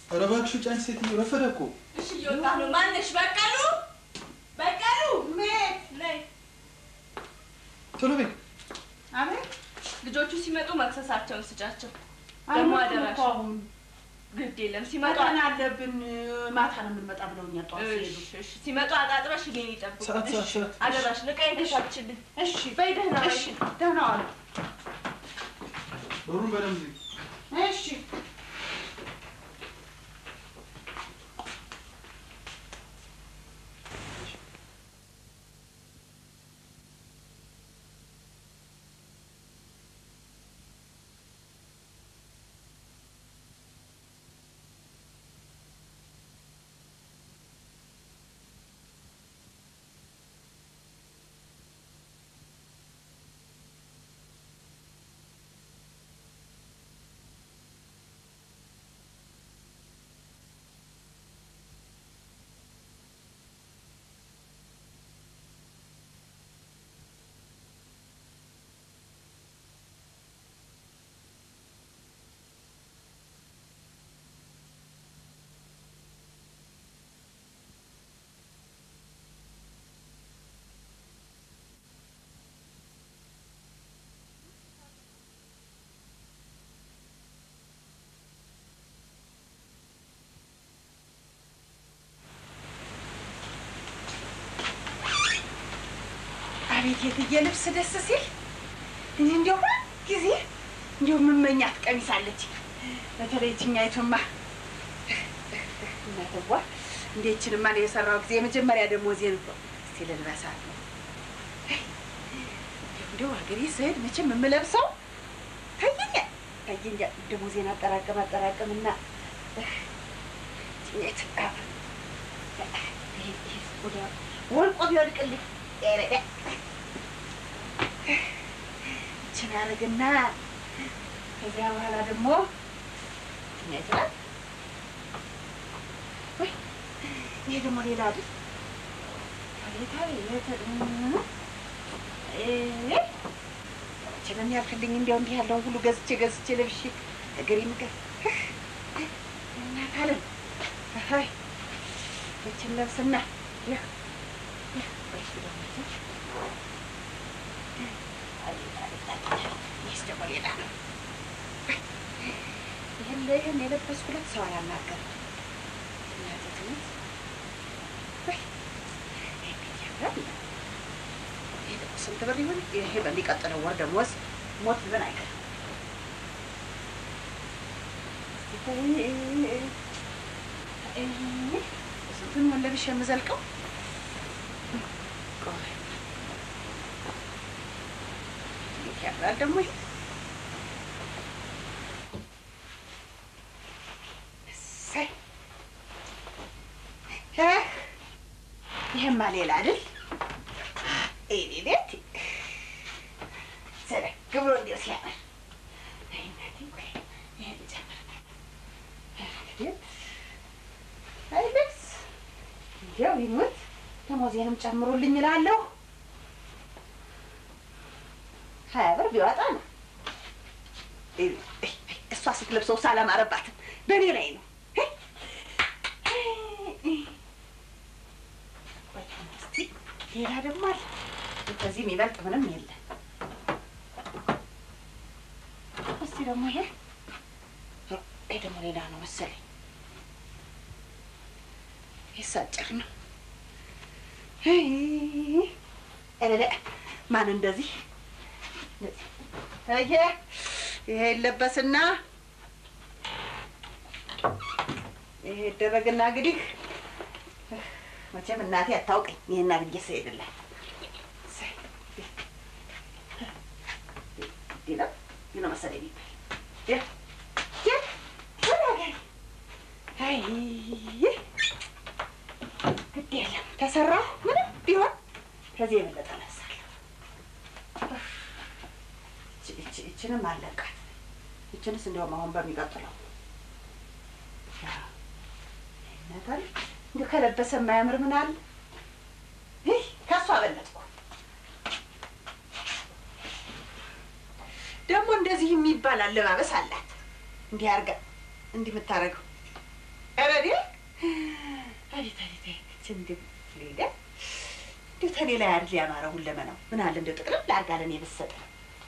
ኧረ እባክሽ ጫኝ ሴትዮ ረፈደ እኮ። እሺ እየወጣ ነው። ማነሽ? በቀሉ በቀሉ ሜት ነይ። ቶሎ በይ። አቤት። ልጆቹ ሲመጡ መክሰሳቸውን ስጫቸው። ደግሞ አደራሽ ግድ የለም ሲመጡ መጠን አለብን። ማታ ነው የምንመጣ ብለውኛል። ጠዋት ሲሄዱ እሺ፣ እሺ። ሲመጡ አጣጥበሽ እኔን ይጠብቁ። ሰዓት፣ ሰዓት፣ እሺ፣ ሰዓት። አደራሽ ልቃይን ተሻችልኝ። እሺ፣ በይ ደህና ዋይ። እሺ፣ ደህና ዋሉ። በሩን በደንብ ዝጊ። እሺ አቤት የትዬ ልብስ ደስ ሲል! እኔ እንዲያው ሁል ጊዜ እንዲያው የምመኛት ቀሚስ አለች። በተለይ ይችኛይቱማ እናትዋ እንዴችንማ ነው የሰራው ጊዜ የመጀመሪያ ደሞዜን እኮ እስቲ ልልበሳት ነው። እንዲያው ሀገሬ ስሄድ መቼም የምለብሰው ታየኛል ታየኛል። ደሞዜን አጠራቀም አጠራቀምና ጭኘት ወልቆ ቢወድቅልኝ ይችን አደርግና ከዚያ በኋላ ደግሞ ይችላል። ወይ ይሄ ደግሞ ሌላ አይደል? አቤት አቤት ችለን ያልክልኝ እንዲያው እንዲህ ያለውን ሁሉ ገዝቼ ገዝቼ ለብሼ እግሬ ምገር እናት አለም ይችን ለብስና ይህ ይህስ ደግሞ ሌላ ነው። ይህን ይህን የለበስኩለት ሰው አላናገርም። እናቴ ትሙት ወይ እንዴት ያምራል! ይሄ ደግሞ ስንት ብር ይሆን? ይሄ በሚቀጥለው ወር ደሞዝ ሞት ብን አይቀርም። ስንቱን ወለብሽ የምዘልቀው ቆይ እንዴት ያምራል ደግሞ ይሄ እሰይ እ ይሄማ ሌላ አይደል ኤሌሌት ዘለግ ብሎ እንዲያው ሲያምር አይ እናቴ ቆይ ይሄን ልጨምር እንግዲህ አይ ልብስ እንዲያው ይሙት ደሞዜንም ጨምሩልኝ እላለሁ ሀያ ብር ቢወጣ ነው እሷ ስትለብሰው ሳላማረባትም በእኔ ላይ ነው ሌላ ደግሞ አለ ከዚህ የሚበልጥ ምንም የለም እስቲ ደግሞ ይሄ ይሄ ደግሞ ሌላ ነው መሰለኝ ይሄስ አጭር ነው እለለ ማን እንደዚህ ይሄ ይሄ ይለበስና ይሄ ይደረግና እንግዲህ መቼም እናቴ አታውቀኝ ይሄን አድርጌ ስሄድላት ነው ነው መሰለኝ የሚባል አይ ግድ የለም ተሰራሁ ምንም ቢሆን ከዚህ የበለጠ እነሳለሁ። ይችንም አለቃት። ይችንስ እንዲያውም አሁን በሚቀጥለው ነገር እንዲሁ ከለበሰ የማያምር ምን አለ? ይህ ከእሱ አበለጥኩ። ደግሞ እንደዚህ የሚባል አለባበስ አላት። እንዲህ አድርጋ እንዲህ የምታደርገው ኧረ እኔ አቤት አቤት አቤት እንደው ሌላ እንደው ተኔ ላይ አይደል ያማረው ሁለመናው ምን አለ እንደው ጥቅልል አድርጋ ለእኔ ብትሰጠኝ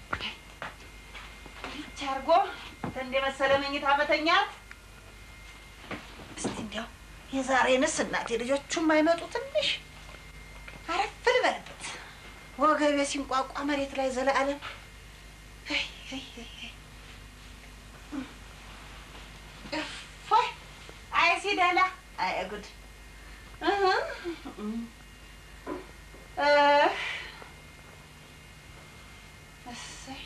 ብቻ አድርጎ እንደ መሰለ መኝታ መተኛት እስቲ እንዲያው የዛሬንስ እናቴ ልጆቹም አይመጡ ትንሽ አረፍ ልበልበት ወገቤ ሲንቋቋ መሬት ላይ ዘለዓለም አይ አይ አይ አይ እፎይ አይ ሲደላ አይ ጉድ እህ እ እሰይ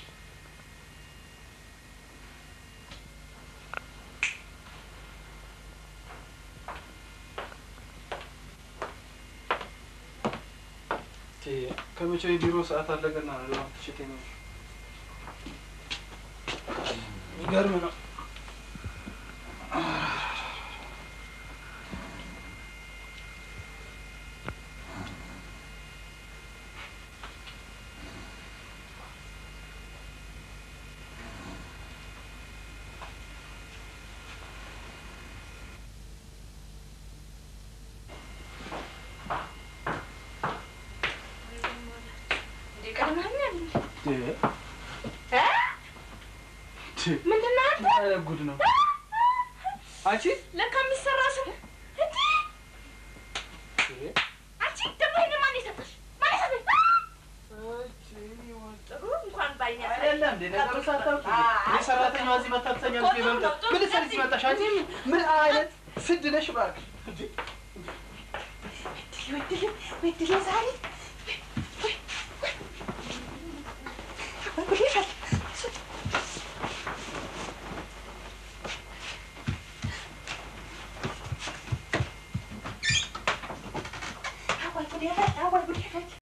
ከመቼ የቢሮ ሰዓት አለቀና ነው ትሽቴ ነው የሚገርም ነው። ምንድን ነው አንተ? ምን አይነት ጉድ ነው አንቺ? ለካ የሚሰራ ስም እንዴ! አንቺ ደግሞ ይሄን ማን የሰጠሽ? ማን የሰጠሽ? ጥሩ እንኳን ባይኔ ያሳየሽ። አይደለም እንዴ ነገሩ ሳታውቂ እኔ ሰራተኛዋ እዚህ መታ ትተኛለች። የበምጠ ምን ልትሰሪ እዚህ መጣሽ አንቺ? ምን አይነት ስድ ነሽ እባክሽ? እንዴ! ወድል ወድል ዛሬ ወይ ወይ ወይ ጉድ ይፈል አዋይ ጉድ ይፈል አዋይ ጉድ ይፈል